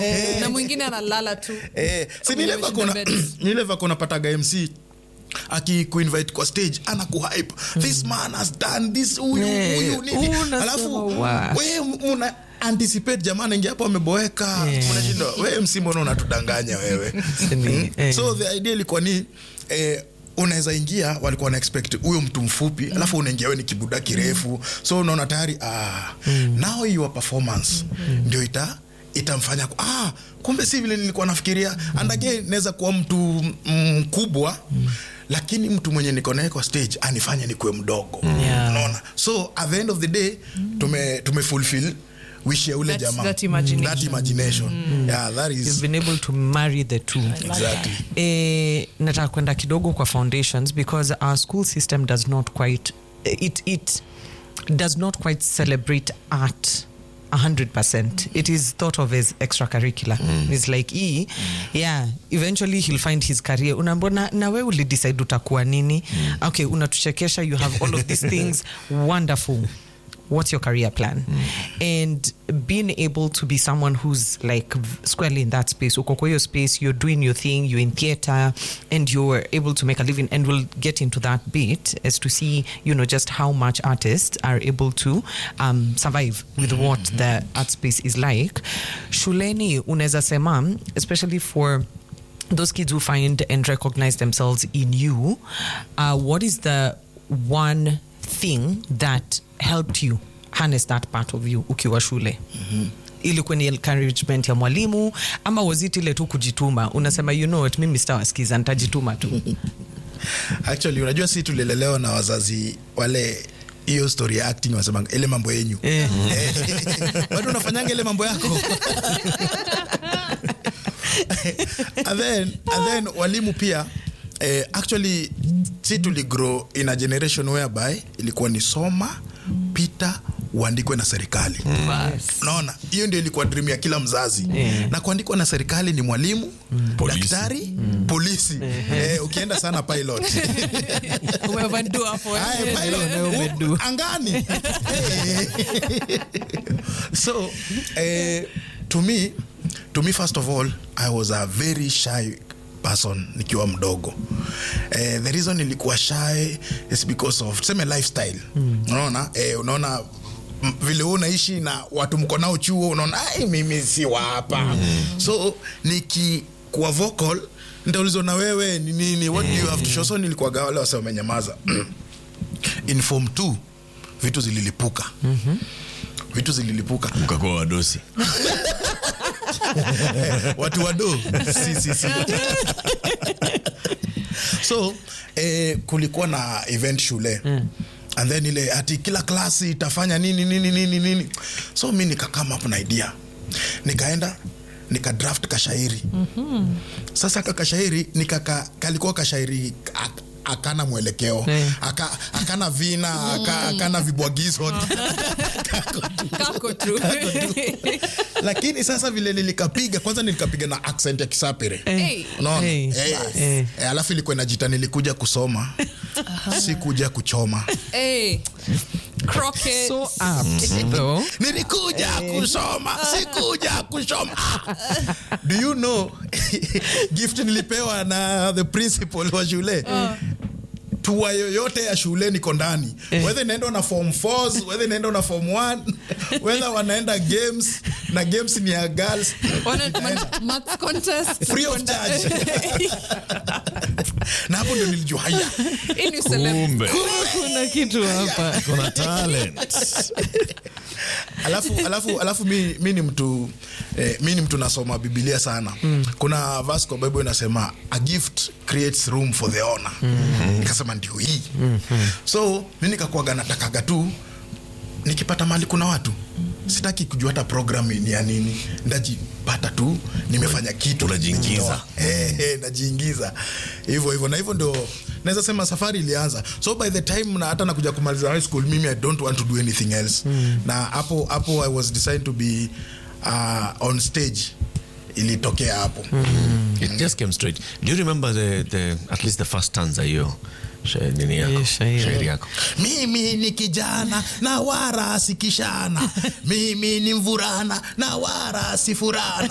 na mwingine analala tu Eh, si ni ile Kwenye vako una- bed. ni ile vako unapataga mc akikuinvite kwa stage anakuhype this man has done this huyu Eh, huyu nini unasema, alafu wow. we muna anticipate jamaa naingia hapo ameboeka unashinda we mc mbona unatudanganya wewe Ni- eh. so the idea ilikuwa ni eh, unaweza ingia walikuwa na expect huyo mtu mfupi mm. alafu unaingia we ni kibuda kirefu so unaona tayari ah, mm. now your performance mm. ndio ita itamfanya ku- ah, kumbe si vile nilikuwa nafikiria and again naweza kuwa mtu mkubwa mm. lakini mtu mwenye niko naye kwa stage anifanye nikuwe mdogo Yeah. unaona so at the end of the day tume, tume fulfill wish ya ule That- jamaa that imagination. that imagination. yeah that is You've been able to marry the two. exactly Eh, nataka kwenda kidogo kwa foundations because our school system does not quite it, it does not quite celebrate art 100% it is thought of as extracurricular it's like e yeah eventually he'll find his career unaambia na, na we ulidecide utakuwa nini okay unatuchekesha you have all of these things wonderful what's your career plan and being able to be someone who's like v- squarely in that space uko kwa hiyo space you're doing your thing you're in theater and you're able to make a living and we'll get into that bit as to see you know just how much artists are able to um, survive with what the art space is like shuleni unaweza sema especially for those kids who find and recognize themselves in you, uh, what is the one thing that helped you harness that part of you ukiwa shule? ilikuwa ni encouragement ya mwalimu ama was it ile tu kujituma unasema you know what mimi sitawasikiza nitajituma tu actually unajua si tulilelewa na wazazi wale hiyo story ya acting wasemanga ile mambo yenyu Eh. bado unafanyanga ile mambo yako and then, and then walimu pia eh, actually si tuligrow in a generation whereby ilikuwa ni soma pita uandikwe na serikali unaona hiyo ndio ilikuwa dream ya kila mzazi Yeah. na kuandikwa na serikali ni mwalimu Polisi. daktari polisi eh, ukienda sana pilot Umevandu hapo, eh. Haya, pilot. Leo umedu. angani so eh, to me to me first of all i was a very shy person nikiwa mdogo eh, the reason nilikuwa shy is because of tuseme lifestyle unaona eh, unaona m- vile wewe unaishi na watu mko nao chuo unaona "Ai, mimi si wa hapa so nikikuwa vocal nitaulizwa na wewe ni nini what do you have to show so nilikuwaga wale wase wamenyamaza in form 2 vitu zililipuka vitu zililipuka ukakuwa wadosi watu wado si, si, si. so eh, kulikuwa na event shule mm. and then ile ati kila klasi itafanya nini nini nini nini so mi nikakama up na idea nikaenda nika draft kashairi mm-hmm. sasa ka kashairi nikaka kalikuwa kashairi ak- akana mwelekeo Eh. aka, akana vina aka, akana vibwagizo Kako tu. lakini sasa vile nilikapiga kwanza nilikapiga na accent ya kisapere Hey. unaona Hey. Eh, Eh. eh, alafu ilikuwa inajita nilikuja kusoma si kuja kuchoma Hey. Crockett. so apt though nilikuja kusoma si kuja kusoma do you know gift nilipewa na the principal wa shule tua yoyote ya shule niko ndani whether inaenda na form 4 whether inaenda na form 1 whether wanaenda games na games ni ya girls Wana- ma- maths contest. free of charge na hapo ndio nilijua haya Hii ni celeb. kumbe kuna kitu hapa kuna talent alafu alafu alafu mi, mi ni mtu eh, mi ni mtu nasoma bibilia sana mm. kuna verse kwa bible inasema a gift creates room for the honor mm-hmm. nikasema ndio hii mm-hmm. so mi nikakuaga natakaga tu nikipata mali kuna watu sitaki kujua hata program ni ya nini ndajipata tu nimefanya kitu Unajiingiza. Eh, eh, najiingiza hivyo hivyo na hivyo ndio naweza sema safari ilianza so by the time na hata nakuja kumaliza high school mimi i don't want to do anything else na hapo hapo i was decided to be uh, on stage ilitokea hapo it just came straight do you remember the, the at least the first stanza hiyo Sha- nini yako Eh, shairi. shairi yako mimi ni kijana na wara sikishana mimi ni mvurana na wara sifurana